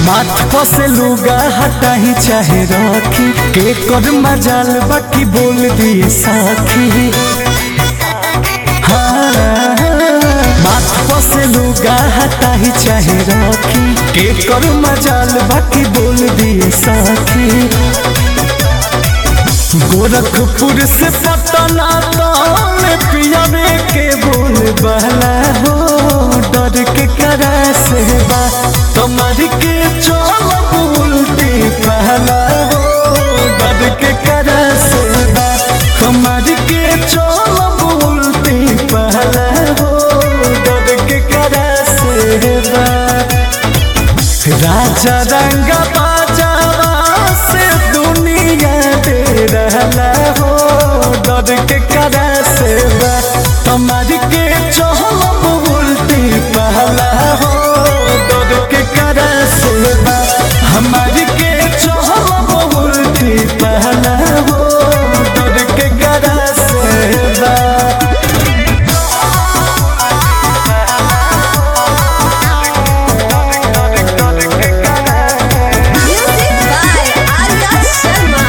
माथ पसे लुगा हटाही चाहे रखी के कर मजाल बाकी बोल दिए साखी हाँ, माथ पसे लुगा हटाही चाहे रखी के कर मजाल बाकी बोल दिए साखी गोरखपुर से पटना तौल पियावे के बोल बहला हो डर के करा से बा तुम्हार के चल उल्टी पहला हो डर के करा से बा तुम्हार के चल उल्टी पहला हो डर के करा से बा राजा रंग बाजावा से दुनिया दे रहला हो डर के करा से बा तुम्हारी के चहल उल्टी पहला हो डर के करा से बा हमारी के चहल उल्टी पहला हो डर के करा से बा Music by Arya Sharma.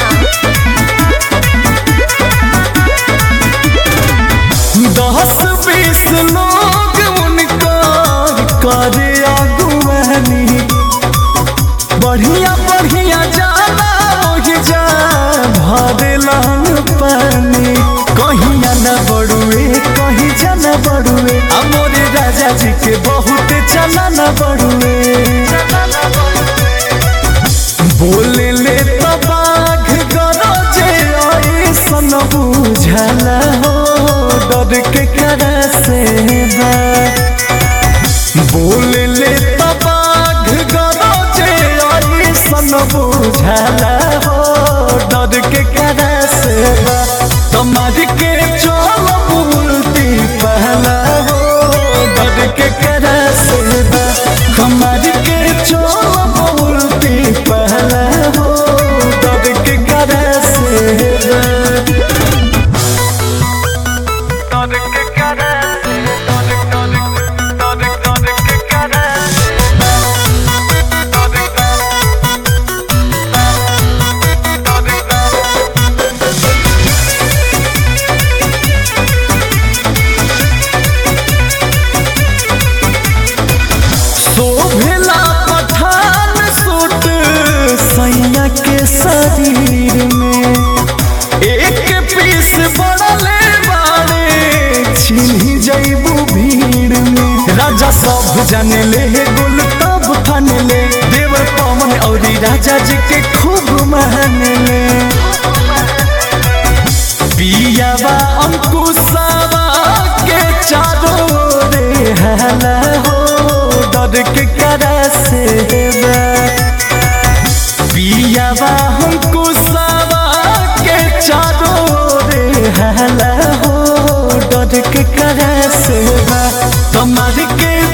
दस बीस लोग उनका करे अगुवानी बढ़िया बढ़िया जाला वही जा भरे लाल पानी कहिया न बड़ुए कहीं जा न बड़ुए अमोरे राजा जी के बहुत चला न बड़ुए बोले ले तो बाघ गरजे ऐसन बुझला हो डर के करा से बा बोले ले तो बाघ गरजे ऐसन बुझला हो डर के करा से बा तुम्हारी के चल उल्टी पहला हो डर के करा से बा हमारी के चल उल्टी पहला हो डर के करा से बा डर के करा से डर डर डर डर के करा शोभला पठान सूट सैया के शरीर में एक पीस बड़ले बाड़े छिन्ही जैबू भीड़ में राजा सब जाने ले गुल तब फन ले देवर पवन और राजा जी के खूब मान ले पियावा अंकुशावा के चारों रे हला हो डर के करा से बा पियावा अंकुशावा के चारों रे हला हो डर के करा से बा तुम्हारे के